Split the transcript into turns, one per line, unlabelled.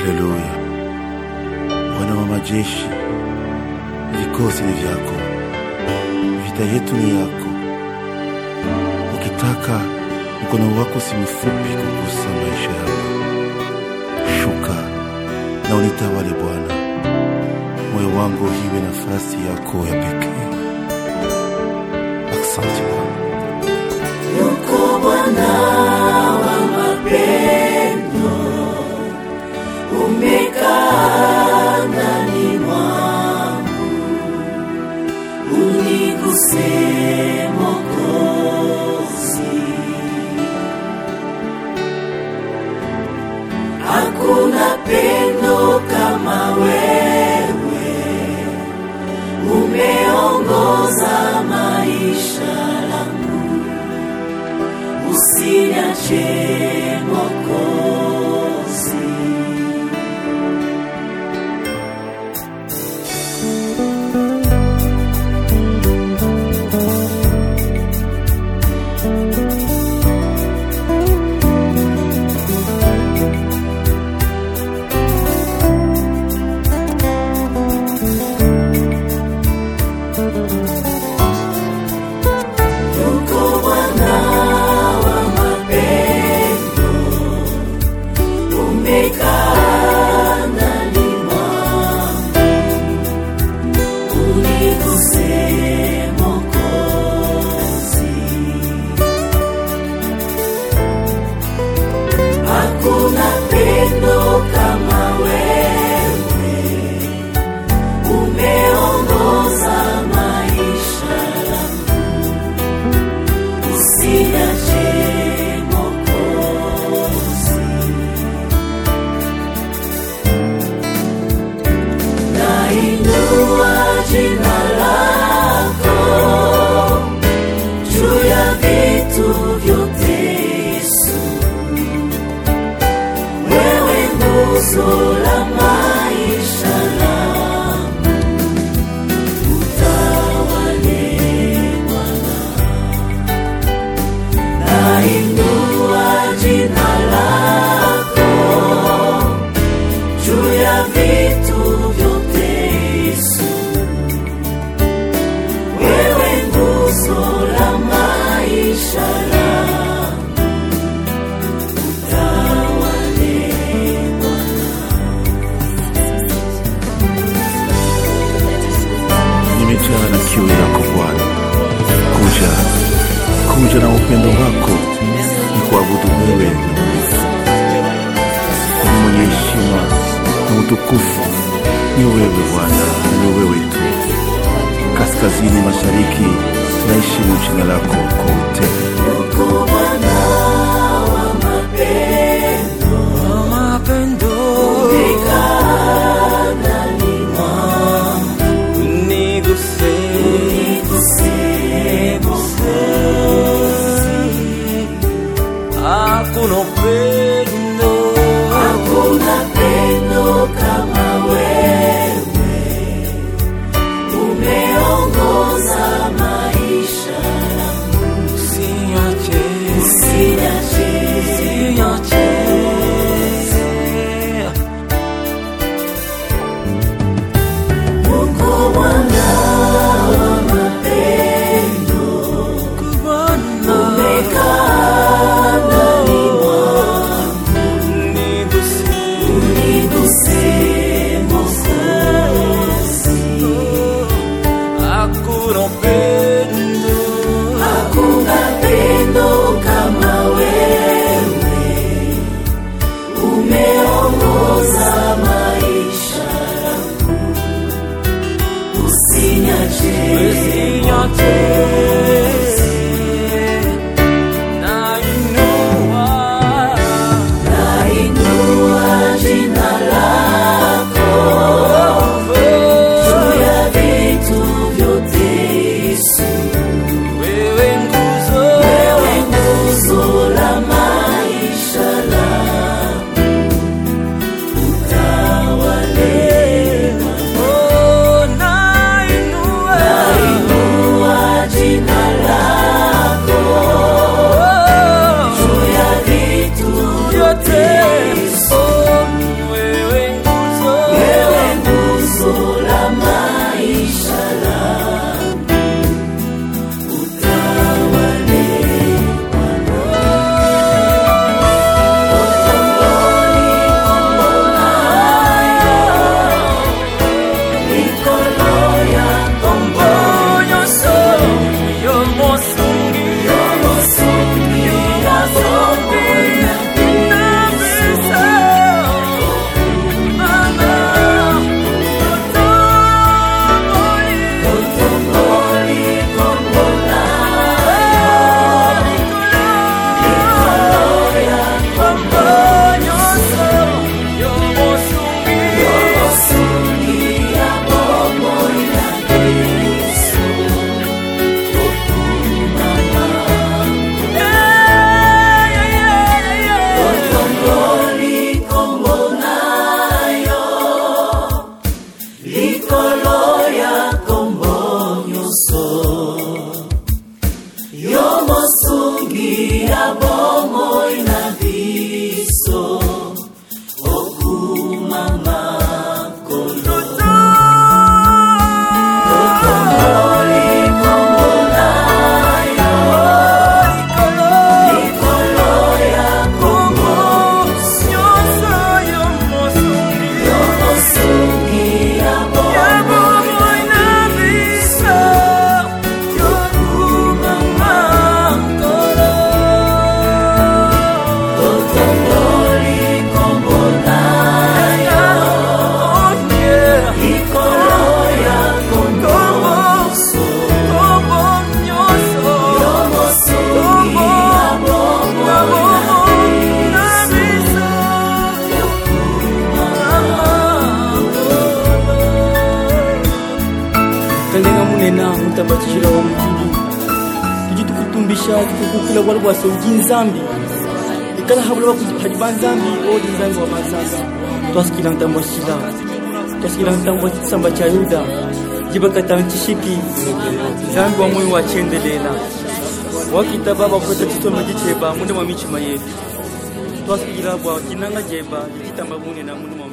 Haleluya. Bwana wa majeshi, vikosi ni vyako, vita yetu ni yako. Ukitaka mkono wako si mfupi kugusa maisha yangu. Shuka na unitawale Bwana, moyo wangu iwe nafasi yako ya pekee. Asante Bwana.
Yuko Bwana wa mapendo, umekaa ndani mwangu, uniguse Mwokozi. Hakuna pendo kama wewe, umeongoza maisha langu usiniache Mwokozi. Yuko Bwana wa mapendo, umekaa ndani mwangu, uniguse Mwokozi. Hakuna pendo kama wewe, umeongoza maisha yangu usiniache Mwokozi. Nainua jina lako juu ya vitu vyote, Yesu. Wewe nguzo la maisha langu, utawale Bwana. Nainua jina lako juu ya vitu vyote, Yesu. Wewe nguzo la maisha langu, utawale
nimejaa na kiu yako Bwana. Kuja, kuja na upendo wako, ni kuabudu wewe ni mwenye heshima na utukufu. Ni wewe Bwana, ni wewe tu. Kaskazini mashariki, tunaheshimu jina lako kwa utele.
Yuko Bwana wa mapendo, umekaa ndani mwangu, uniguse Mwokozi.
Hakuna upendo
Hakuna pendo kama wewe, umeongoza maisha yangu,
usiniache,
usiniache
usiniache.
Yuko Bwana wa mapendo,
Kubana
umekaa ndani mwangu,
niguse,
uniguse Mwokozi.
hakuna upendo
Hakuna pendo kama wewe, umeongoza maisha yangu, usiniache
usiniache. Nainua
nainua jina lako juu ya vitu vyote, Yesu.
wewe nguzo,
Wewe nguzo la maisha langu, utawale
oh, nainua
Nainua
kukula bwala bwasongi nzambi ikala habula bakuhadi banzambi odi nzambi wa mazanga twasikila ntambo shila twasikila ntambo kisamba cha yuda jibakata ntishiki nzambi wa moyo wachendelela wakita baba kweta chisoma jicheba munde mwa michima yetu twasikila bwa kinanga jeba jitamba mune na munde mwa